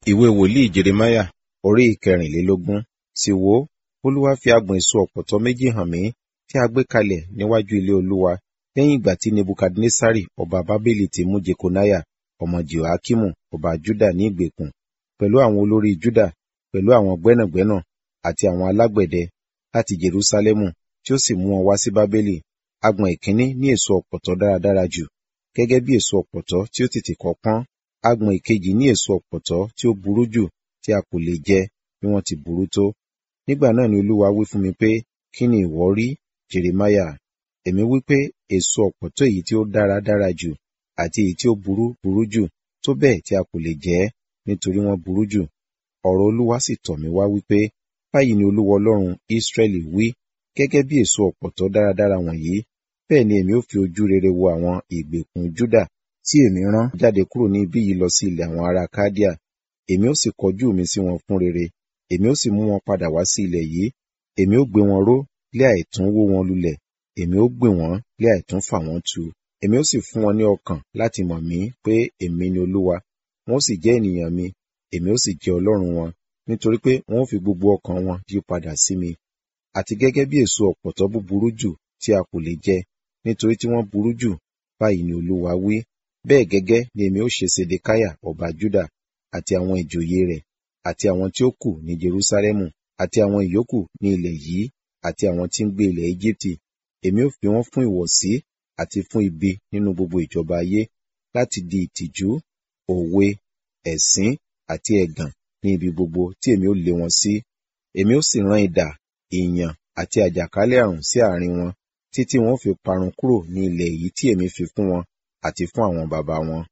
Ìwé wòlíì Jeremáyà orí ìkẹrìnlélógún. Sì wò ó, Olúwa fi agbọ̀n èso ọ̀pọ̀tọ́ méjì hàn mí tí a gbé kalẹ̀ níwájú ilé Olúwa lẹ́yìn ìgbà tí Nebukadnessari ọba Bábélì ti mú Jekoniah ọmọ Jehoiakimu ọba Juda ní ìgbèkùn, pẹ̀lú àwọn olórí Juda, pẹ̀lú àwọn gbẹ́nàgbẹ́nà àti àwọn alágbẹ̀dẹ láti Jerusalẹmu tí ó sì mú wọn wá sí Bábélì. Agbọ̀n ìkíní ní èso ọ̀pọ̀tọ́ dáradára jù, gẹ́gẹ́ bí èso ọ̀pọ̀tọ́ tí ó tètè kọ́ pọ́n. Agbọ̀n ìkejì ní èso ọ̀pọ̀tọ́ tí ó burú jù tí a kò lè jẹ bí wọ́n ti burú tó. Nígbà náà ni Olúwa wí fún mi pé, Kí ni ìwọ rí, Jeremáyà? Èmi wí pé, èso ọ̀pọ̀tọ́ èyí tí ó dára dára jù àti èyí tí ó burú burú jù tó bẹ́ẹ̀ tí a kò lè jẹ ẹ́ nítorí wọ́n burú jù. Ọ̀rọ̀ Olúwa sì tọ̀ mí wá wípé, Báyìí ni Olúwa Ọlọ́run Israẹli wí, gẹ́gẹ́ bí èso ọ̀pọ̀tọ́ dáradára wọ̀nyí, bẹ́ẹ̀ ni èmi ó fi ojú rere wo àwọn ìgbèkùn Juda tí èmi rán jáde kúrò ní ibí yìí lọ sí ilẹ̀ àwọn ará Kaldea. Èmi ó sì kọjú mi sí wọn fún rere, èmi ó sì mú wọn padà wá sí ilẹ̀ yìí. Èmi ó gbé wọn ró lé àìtún wó wọn lulẹ̀, èmi ó gbìn wọ́n lé àìtún fà wọ́n tu. Èmi ó sì fún wọn ní ọkàn láti mọ̀ mí pé èmi ni Olúwa, wọn ó sì jẹ́ ènìyàn mi, èmi ó sì jẹ́ Ọlọ́run wọn, nítorí pé wọn ó fi gbogbo ọkàn wọn yí padà sí mi. Àti gẹ́gẹ́ bí èso ọ̀pọ̀tọ́ búburú jù tí a kò lè jẹ, nítorí tí wọ́n burú jù, báyìí ni Olúwa wí, bẹ́ẹ̀ gẹ́gẹ́ ni èmi ó ṣe Sedekiah ọba Juda àti àwọn ìjòyè rẹ̀, àti àwọn tí ó kù ní Jerusalẹmu, àti àwọn ìyókù ní ilẹ̀ yìí, àti àwọn tí ń gbé ilẹ̀ Ejibiti. Èmi ó fi wọ́n fún ìwọ̀sí àti fún ibi nínú gbogbo ìjọba ayé, láti di ìtìjú, òwe, ẹ̀sín àti ẹ̀gàn ní ibi gbogbo tí èmi ó lé wọn sí. Èmi ó sì rán idà, ìyàn àti àjàkálẹ̀ àrùn sí àárín wọn, títí wọn ó fi parun kúrò ní ilẹ̀ èyí tí èmi fi fún wọn àti fún àwọn baba wọn.